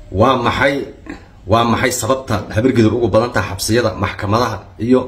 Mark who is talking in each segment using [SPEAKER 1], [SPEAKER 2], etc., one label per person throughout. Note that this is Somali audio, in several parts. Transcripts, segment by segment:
[SPEAKER 1] waa maxay waa maxay sababta habargidur ugu badan taha xabsiyada maxkamadaha iyo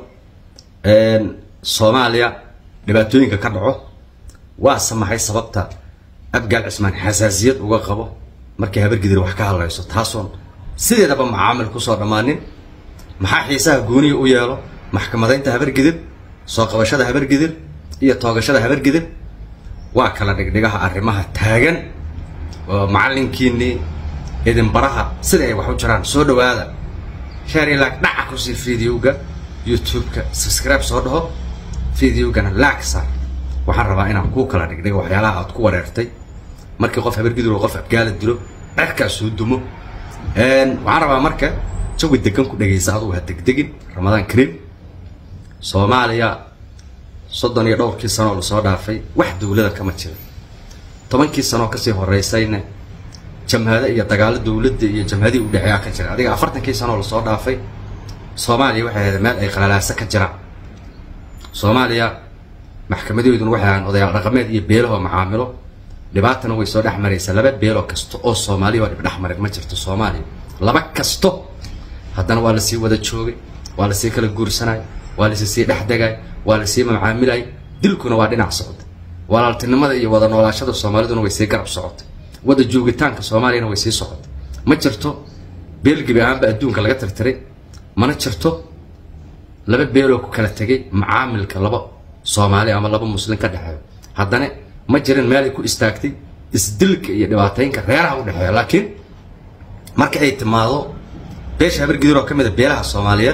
[SPEAKER 1] soomaaliya dhibaatooyinka ka dhaco waase maxay sababta abgaal cismaan xasaasiyad uga qabo markay habargidir wax ka hadlayso taasoon sideedaba macaamil kusoo dhammaanin maxaa xiisaha gooniya u yeelo maxkamadaynta habargidir soo qabashada habargidir iyo toogashada habargidir waa kala dhigdhigaha arrimaha taagan oo macallinkiinii idinbaraha sida ay wax u jiraan soo dhawaada shari laag dhaca kusii videoga youtube-ka subscribe soo dhaho videogana laag saar waxaan rabaa inaan kuu kala dhigdhigo waxyaalaha aad ku wareertay markii qof habargidir oo qof abgaala dilo cerkaa soo dumo waxaan rabaa marka jawi degan ku dhagaysa adugu ha degdegin ramadaan kariim soomaaliya soddon iyo dhowrkii sanooo lasoo dhaafay wax dowlada kama jira tobankii sanooo kasii horeysayna jamhado iyo dagaalo dowladda iyo jamhadihii udhexeeyaa ka jira adiga afartankii sanooo lasoo dhaafay soomaaliya waxay ahayd meel ay qalalaaso ka jiraan soomaaliya maxkamadeeduna waxay ahaan odayaal dhaqameed iyo beelahoo macaamilo dhibaatana way soo dhex maraysaa laba beeloo kasta oo soomaaliya oo dhib dhex marin ma jirto soomaaliya laba kasto haddana waa lasii wada joogay waa lasii kala guursanay waa lasi sii dhex degay waa lasii macaamilay dilkuna waa dhinac socda walaaltinimada iyo wada noolaashada soomaaliduna way sii garab socotay wada joogitaanka soomaaliyana way sii socotay ma jirto beel gebi ahaanba adduunka laga tirtiray mana jirto laba beeloo ku kala tegay macaamilka laba soomaali ama laba muslim ka dhexeeyo haddana ma jirin meel ay ku istaagtay isdilka iyo dhibaataynka reeraha u dhexeeya laakiin marka ay timaado beesha habargidir oo ka mid a beelaha soomaaliyeed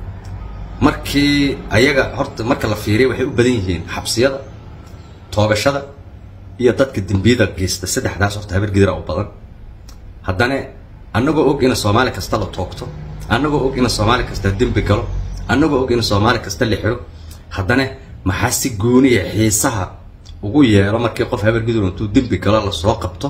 [SPEAKER 1] markii ayaga horta marka la fiiriya waxay u badan yihiin xabsiyada toogashada iyo dadka dembiyada geysta saddexdaas horta habargidira u badan haddana annagoo og ina soomaali kasta la toogto annagoo og ina soomaali kasta dembi galo annagoo og ina soomaali kasta la xiro haddana maxaa si gooniya xiisaha ugu yeelo markii qof habargidur intuu dembi galo lasoo qabto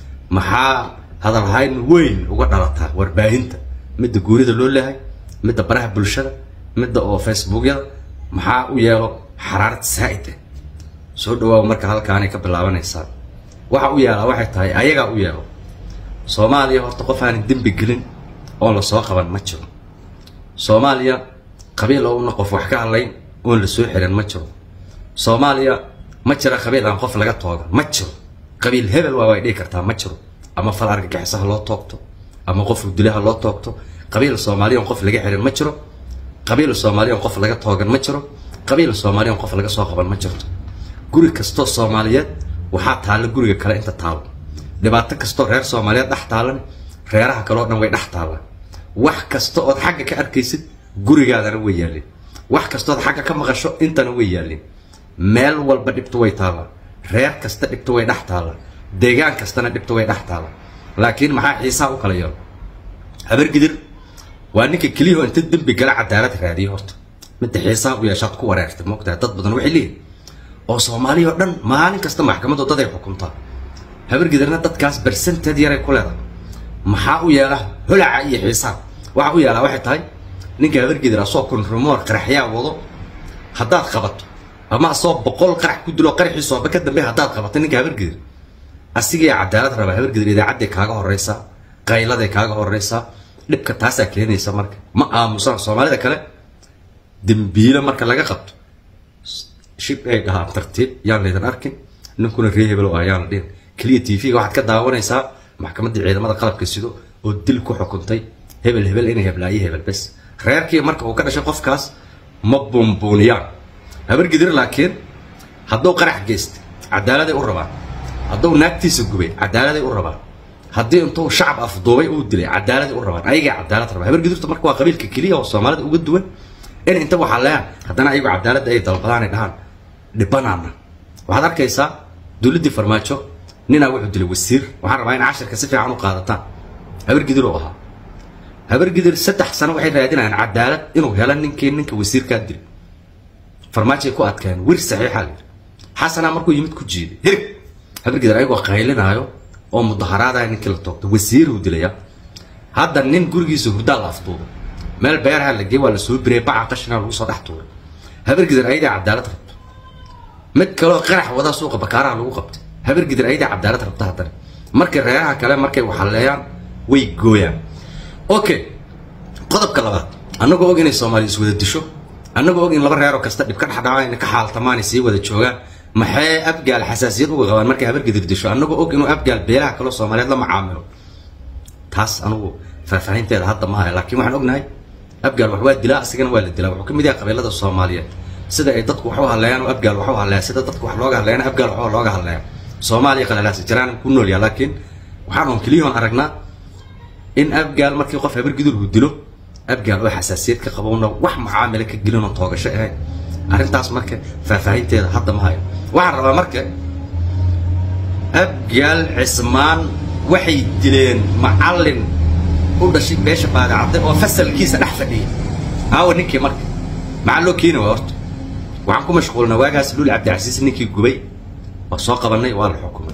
[SPEAKER 1] maxaa hadalhayn weyn uga dhalataa warbaahinta midda guurida loo leehay midda baraha bulshada midda oo facebookyada maxaa u yeelo xaraarad saa'id ah soo dhawaaw marka halkaanay ka bilaabanaysaa waxa u yeelaa waxay tahay ayagaa u yeelo soomaaliya horta qof aanan dembi gelin oon lasoo qaban ma jiro soomaaliya qabiil ouna qof wax ka hadlayn oon la soo xirin ma jiro soomaaliya ma jira qabiil aan qof laga toogan ma jiro qabiil hebel waa way dhihi kartaa ma jiro ama fal argagixisaha loo toogto ama qof udilaha loo toogto qabiil soomaaliya on qof laga xirin ma jiro qabiil soomaaliya on qof laga toogan ma jiro qabiil soomaaliya on qof laga soo qaban ma jirto guri kastoo soomaaliyeed waxaa taalla guriga kale inta taalo dhibaato kastoo reer soomaaliyeed dhex taalan reeraha kale oo dhan way dhex taallaan wax kasta ood xagga ka arkaysid gurigaadana way yaalin wax kastood xagga ka maqasho intana way yaalin meel walba dhibto way taallaa reer kasta dhibto way dhex taallaa deegaan kastana dhibto way dhex taallaa laakiin maxaa xiisaha u kala yeelo habargidir waa ninka keliyahoo inta dembi gala cadaalad raadiyo horta midda xiisaha u yeeshaad ku wareertay moogtahay dad badan waxay leeyihin oo soomaaliya oo dhan maalin kasta maxkamadoo dad ay xukuntaa habargidirna dadkaas barsanteed yaray ku leedahay maxaa u yeela holaca iyo xiisaha waxa u yeelaa waxay tahay ninka habargidir asoo konrumoor qaraxyaa wado haddaad qabato ama asoo boqol qarax ku dilo qaraxiisooba ka dambe haddaad qabato ninka habargidir asigii cadaalad rabaa habargidir idaacadday kaaga horeysaa qayladay kaaga horeysaa dhibka taasaa keenaysa marka ma aamusaan soomaalida kale dembiilo marka laga qabto shib ay dhahaan tartiib yaan laydan arkin ninkuna ree hebel ah yaan la dhihin keliya t v-ga waxaad ka daawanaysaa maxkamaddii ciidamada qalabka sido oo dil ku xukuntay hebel hebel inay heblaayo hebel bes reerkii marka uu ka dhashay qofkaas ma buunbuuniyaan habargidir laakiin hadduu qarax geystay cadaaladay u rabaan hadduu naagtiisa gubay cadaaladay u rabaan haddii intuu shacab afduubay uu dilay cadaaladay u rabaan ayagaa cadaalad rabaa habargidurta marka waa qabiilka keliya oo soomaalida uga duwan in inta waxaa leeyahan haddana ayagu cadaaladda ay dalbadaan ay dhahaan dhibanaana waxaad arkaysaa dowladdii farmaajo ninaa wuxuu dilay wasiir waxaan rabaa in cashirka si fiican u qaadataan habargidir oo ahaa habargidir saddex sano waxay raadinayaan cadaalad inuu helo ninkii ninka wasiirkaa dilay farmaajoay ku adkeen wir saxiixa la yidhi xasanaa markuu yimid ku jiiday hirig habargidir ayagoo qaylinaayo oo mudaharaadaya ninkii la toogto wasiiruu dilaya hadda nin gurigiisa hurdaa la afduubay meel beeraha la geey waa la soo biriyay baca qashina lagu soo dhex tuuray habargidir ayadaa cadaalad rabto mid kaleo qarax wadaa suuqa bakaaraha lagu qabtay habargidir ayadaa cadaalad rabta haddana markay reeraha kale markay waxaleeyaan way gooyaan okay qodobka labaad annagoo og inay soomaaliya iswada disho annagoo og in laba reeroo kasta dhib ka dhexdhaca inay ka xaaltamaan sii wada joogaan maxay abgaal xasaasiyad uga qabaan markay habargidir disho annagoo og inuu abgaal beelaha kaloo soomaaliyeed la macaamilo taas anugu faahfaahinteeda hadda ma haya laakiin waxaan ognahay abgaal wax waa dilaa asigana waa la dilaa wuxuu ka mid yahay qabiilada soomaaliyeed sida ay dadku wax u hadleeyaan oo abgaal wax u hadleeya sida dadku wax looga hadleeyaan abgaal wax looga hadleeya soomaaliya qalalaasi jiraan ku nool yahay laakiin waxaan on keliyahoon aragnaa in abgaal markii qof habargidur uu dilo abgaal oo xasaasiyad ka qabowna wax macaamila ka gelinoo toogasho ahayn arrintaas marka faahfaahinteeda hadda ma hayo waxaan rabaa marka abgaal cismaan waxay dileen macallin u dhashay beesha baadacadde oo fasalkiisa dhex fadhiya aawa ninkii marka maxaa loo keeni waa horta waxaan ku mashquulnaa waagaas luul cabdicasiis ninkii gubay waa soo qabanay waa la xukumay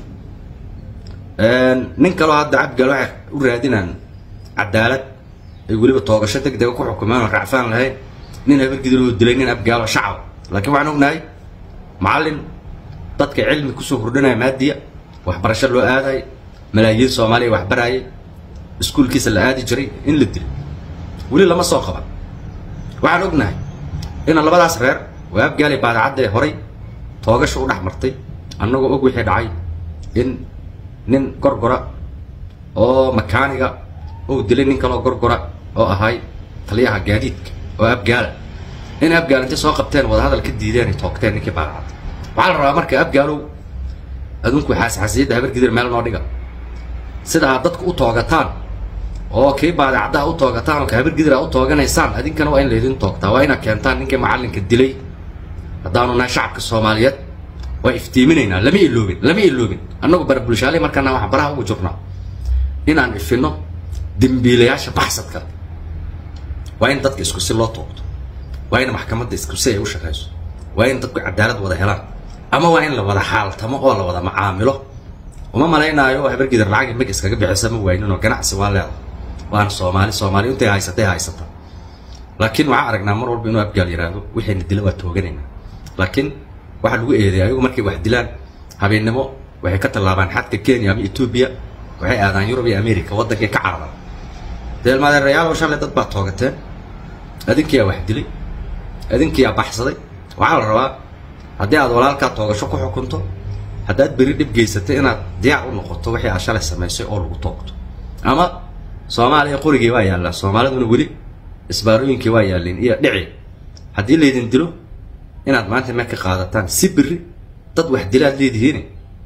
[SPEAKER 1] nin kaloo hadda abgaal waxay u raadinaan cadaalad ay weliba toogasho deg dega ku xukumeen oo racfaan lahayn nin habargidiloo dilay nin abgaalo shacab laakiin waxaan ognahay macallin dadka cilmi kusoo hordhanaya maadiya waxbarasho loo aadayo malaayiin soomaaliya wax baraayay iskuulkiisa la aadi jiray in la dilay weli lama soo qaban waxaan ognahay ina labadaas reer waa abgaali baadacaddae horay toogasha u dhex martay annagoo og wixii dhacay in nin gorgora oo makaaniga uu dilay nin kaloo gorgora oo ahay taliyaha gaadiidka oo abgaala in abgaal intay soo qabteen wadahadal ka diideen ay toogteen ninkii baadacadda waxaa la rabaa marka abgaalow adunku xaasxasiyadda habargidir meel noo dhiga sida aad dadku u toogataan oo kii baadacaddaha u toogataan oo ka habargidir aad u tooganaysaan adinkana waa in laydin toogtaa waa inaad keentaan ninkii macallinka dilay haddaanu nahay shacabka soomaaliyeed waa iftiiminaynaa lama iloobin lama iloobin annagu bara bulshaaley markaana waxaan baraha ugu jirnaa inaan ifinno dembiilayaasha baxsadka waa in dadka isku si loo toogto waa in maxkamadda isku si ay u shaqayso waa in dadku cadaalad wada helaan ama waa in la wada xaaltamo oo la wada macaamilo uma malaynaayo habargidir lacag mag iskaga bixisa ma wayninoo ganacsi waa leeda waana soomaali soomaali intay haysatay haysata laakiin waxaan aragnaa mar walba inuu abgaal yiraahdo wixiina dila waa tooganaynaa laakiin waxaa lagu eedeeya ayagu markay wax dilaan habeennimo waxay ka tallaabaan xadka kenya ama etoobiya waxay aadaan yurub iyo america waddankay ka cararaan deelmaadeerayaalow shalay dad baa toogateen adinkiyaa wax dilay adinkiyaa baxsaday waxaa la rabaa haddii aad walaalkaa toogasho ku xukunto haddaad beri dhib geysatay inaad diyaar u noqoto wixii aad shalay samaysay oo lagu toogto ama soomaaliya qorigii waa yaallaan soomaaliduna weli isbaarooyinkii waa yaalleen iyo dhici haddii laydin dilo inaad maanta meel ka qaadataan si beri dad wax dilaad leedihiin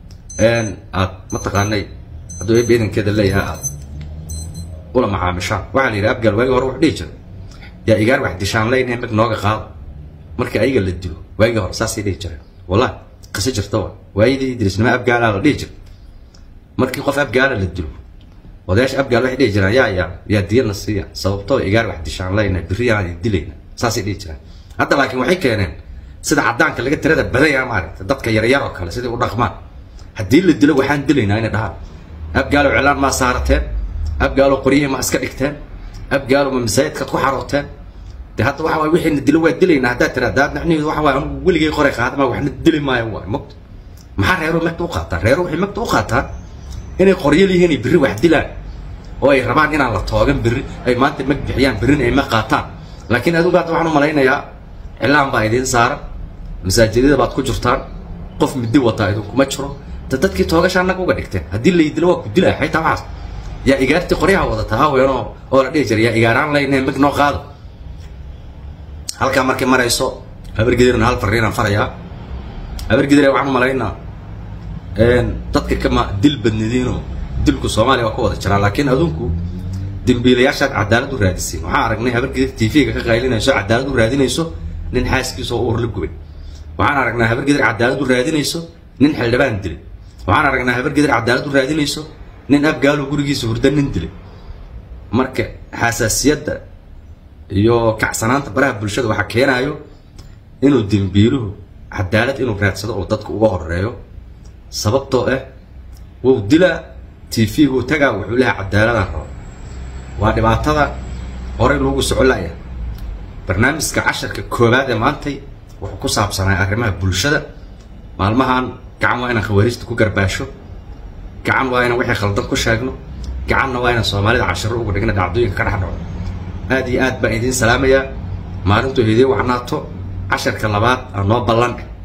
[SPEAKER 1] aad mataqaanay hadduu eeb ciidankeeda leeyahay aad ula macaamishaan waxaa la yidhi abgaal waagii hore wax dhihi jira yaa igaar wax dishaan leyn mag nooga qaado markii ayaga la dilo waagii hore saasay dhihi jireen wallahi qiso jirta wa waayadii dirisnimo abgaalaa la dhihi jira markii qof abgaala la dilo odayaasha abgaal waxay dhihi jiraan yaa yaa yaa diyadna siiya sababtoo igaar wax dishaan leyna biriyaan dilayna saasay dhihi jiraan hadda laakiin waxay keeneen sida caddaanka laga tirada badaya maaragta dadka yaryar oo kale sidai u dhaqmaan haddii la dilo waxaan dilaynaa inay dhahaan abgaalow cilaan maa saarateen abgaalow qoryihii ma iska dhigteen abgaalow ma masaajidkaad ku xarooteen de hadda waxa waay wixiina dilo waa dilaynaa haddaad tiraada had macnaheedu waxa waay anugu weligay qoray qaadama waxna dili maayo waay mogta maxaa reeruhu magta u qaataan reeruhu waxay magta u qaataan inay qoryal yihiin ay berri wax dilaan oo ay rabaan inaan la toogan berri ay maanta mag bixiyaan berrina ay mag qaataan laakiin adigu hadda waxaan u malaynayaa cilaan baa idiin saaran masaajidada baad ku jirtaan qof midi wataa idinkuma jiro da dadkii toogasha annaga uga dhigteen haddii laydilo waa ku dilaya xaytaa waxaas yaa igaartii qoryaha wadataa haweenoo oo la dhihi jira yaa igaaraan laynee mag noo qaado halkaa markay marayso habargedirna hal fariinaan farayaa habargedire waxaan u malaynaa dadka kama dil badnidiinoo dilku soomaaliya waa ka wada jiraa laakiin adunku dembiilayaashaad cadaalad u raadisiin waxaan aragnay habargedir tv-ga ka qaylinayso cadaalad u raadinayso nin xaaskiisa oo uur la gubay waxaan aragnaa habargedir cadaalad u raadinayso nin xildhibaan dilay waxaan aragnaa habargedir cadaalad u raadinayso nin abgaalo gurigiisa hurda nin dilay marka xasaasiyadda iyo kacsanaanta baraha bulshada waxaa keenaayo inuu dembiiluhu cadaalad inuu raadsado oo dadka uga horeeyo sababtoo ah wou dilaa tv-gu tagaa wuxuu lehay cadaaladaan rabo waa dhibaatada horey loogu soco laya barnaamijka casharka koowaad ee maantay wuxuu ku saabsanaa arrimaha bulshada maalmahan gacan waa inaan khawaariijta ku garbaasho gacan waa inaan wixii khaldan ku sheegno gacanna waa inaan soomaalida cashiro uga dhigna dhacdooyinka ka dhex dhaco aad iyo aad baan idiin salaamayaa maalintuu hidiin wacnaato casharka labaad aa noo ballan